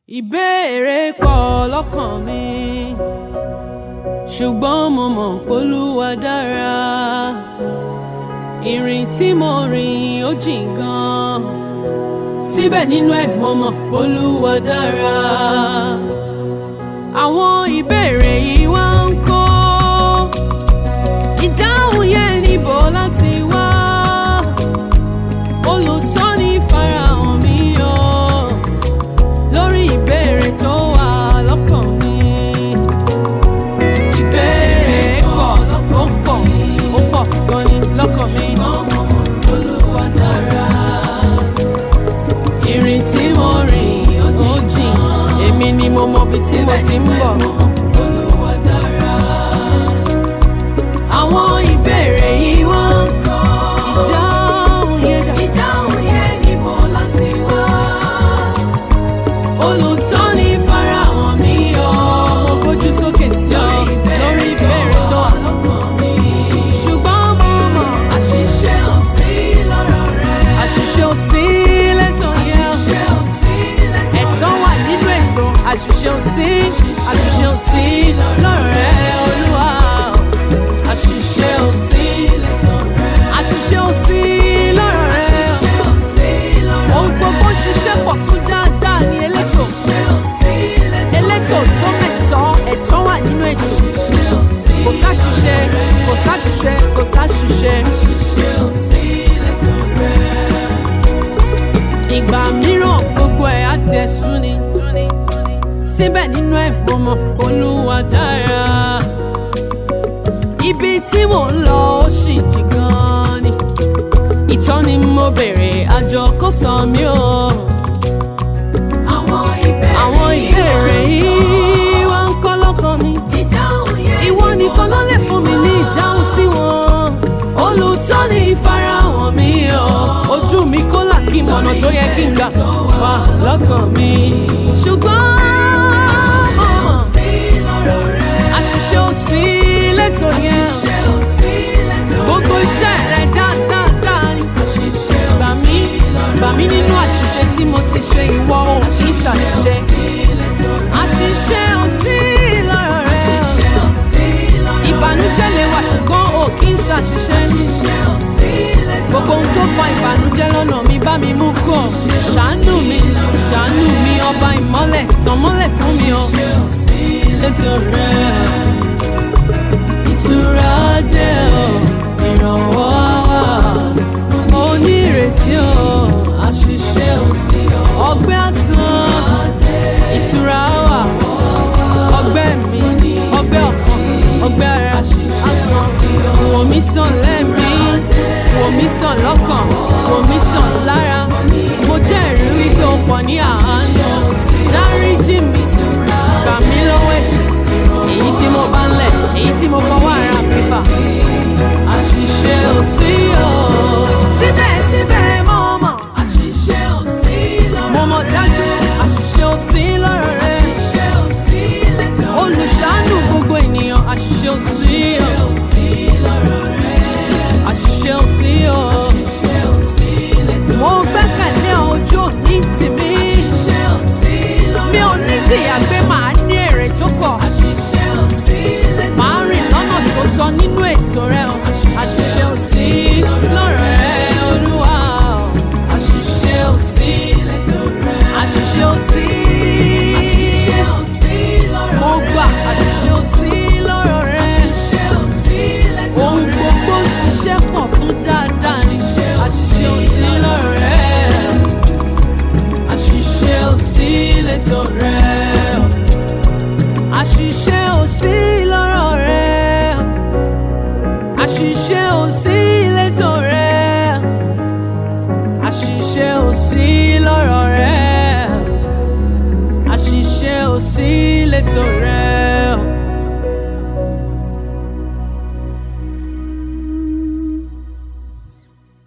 ìbéèrè pọ̀ lọ́kàn mi ṣùgbọ́n mo mọ̀ p'Olúwa dára ìrìn tí mo rìn ó jìn gan síbẹ̀ nínú ẹ̀ mo mọ̀ p'Olúwa dára àwọn ìbéèrè yìí wá ń kó ìdáhùn yẹn níbo láti wá olùtọ́ni farahàn mi o lórí ìbéèrè tó wà lọ́kàn mi. Ìbéèrè pọ̀ ó pọ̀ ó pọ̀ gan ni lọ́kàn mi. Olúwa dára. Ìrìn tí mo rìn ó jìn, èmi ni mo mọ ibi tí mo ti ń bọ̀. Olúwa dára. Àwọn ìbéèrè yìí wá ń kọ́. Ìdáhùn yẹn dà. Ìdáhùn yẹn níbo láti wá olùtọ́ni farahàn mi o. mo gbójú sókè sí ọ lórí ìbéèrè tó wà lọ́kàn mi. ṣùgbọ́n mo mọ̀ àṣìṣe ò sí lọ́rọ̀ rẹ. àṣìṣe ò sí lẹ́tọ̀ yẹn. àṣìṣe ò sí lẹ́tọ̀ rẹ. ẹ̀tọ́ wà nínú ètò àṣìṣe ò sí àṣìṣe ò sí lọ́rọ̀ rẹ olúwa. àṣìṣe ò sí lẹ́tọ̀ rẹ. àṣìṣe ò sí lọ́rọ̀ rẹ. àṣìṣe ò sí lọ́rọ̀ rẹ. ohun gbogbo ṣiṣẹ́ pọ̀ fún dáadáa ní elétò. elétò tó mẹ́tọ́ ẹ̀tọ́ wà nínú ètò. kò sáṣìṣe kò sáṣìṣe kò sáṣìṣe. ìgbà mìíràn gbogbo ẹ̀ á tiẹ̀ sú ni. síbẹ̀ nínú ẹ̀ mo mọ̀ Olúwa dára. ibi tí mò ń lọ ó sì jì gan-an ni. ìtọ́ni mo béèrè àjọ kò sọ mí o. àwọn ìbéèrè yìí wá ń kọ́ lọ́kàn mi. ìwọ nìkan ló lè fún mi ní ìdáhùn sí wọn. olùtọ́ni ìfarahàn mi o. ojú mi kó là kí mọ̀nà tó yẹ kí n gbà wá lọ́kàn mi. ṣùgbọ́n mo mọ̀ àṣìṣe ò sí lẹ́tọ̀ yẹn. gbogbo iṣẹ́ rẹ̀ dáadáa ni. gbà mí gbà mí nínú àṣìṣe tí mo ti ṣe ìwọ ò kì í ṣàṣìṣe. àṣìṣe ò sí lọ́rọ̀ rẹ̀. ìbànújẹ́ lè wà ṣùgbọ́n ò kì í ṣàṣìṣe. gbogbo ohun tó fa ìbànújẹ́ lọ́nà mi bá mi mú kúrò. ṣàánú mi ṣàánú mi ọba ìmọ́lẹ̀ tàn mọ́lẹ̀ fún mi o. létò rẹ̀ ìtura dé o ìrànwọ́ wà onírètí o àṣìṣe ò sí o ọgbẹ́ àsán ìtura wà ọgbẹ́ mi ọgbẹ́ ọ̀kan ọgbẹ́ ara àsán wò mí sàn lẹ́mí wò mí sàn lọ́kàn wò mí sàn lára mo jẹ́rìí wípé o pọ̀ ní àánú dáríjì mi gbà mí lọ́wọ́ ẹ̀ṣẹ̀ èyí tí mo bá ń lẹ̀ èyí tí mo fọwọ́ ara mi fà àṣìṣe ò sí o. síbẹ̀síbẹ̀ mo mọ̀ àṣìṣe ò sí lọ́rọ̀ rẹ. mo mọ̀ dájú àṣìṣe ò sí lọ́rọ̀ rẹ. àṣìṣe ò sí lẹ́tọ̀ rẹ. olùṣàánú gbogbo ènìyàn àṣìṣe ò sí o. àṣìṣe ò sí o. mo gbẹ́kẹ̀lé ojú òní tèmi. mi ò ní tìyà pé màá ní èrè tó pọ̀. Màá rìn lọ́nà tó tọ́ nínú ètò rẹ o. Àṣìṣe ò sí lọ́rọ̀ rẹ Olúwa o. Àṣìṣe ò sí àṣìṣe ò sí. Mo gbà àṣìṣe ò sí lọ́rọ̀ rẹ. Ohun gbogbo ṣiṣẹ́ pọ̀ fún dáadáa ni. Àṣìṣe ò sí lọ́rọ̀ rẹ. Àṣìṣe ò sí lẹ́tọ̀ rẹ o àṣìṣe ò sí lọ́rọ̀ rẹ àṣìṣe ò sí létò rẹ àṣìṣe ò sí lọ́rọ̀ rẹ àṣìṣe ò sí létò rẹ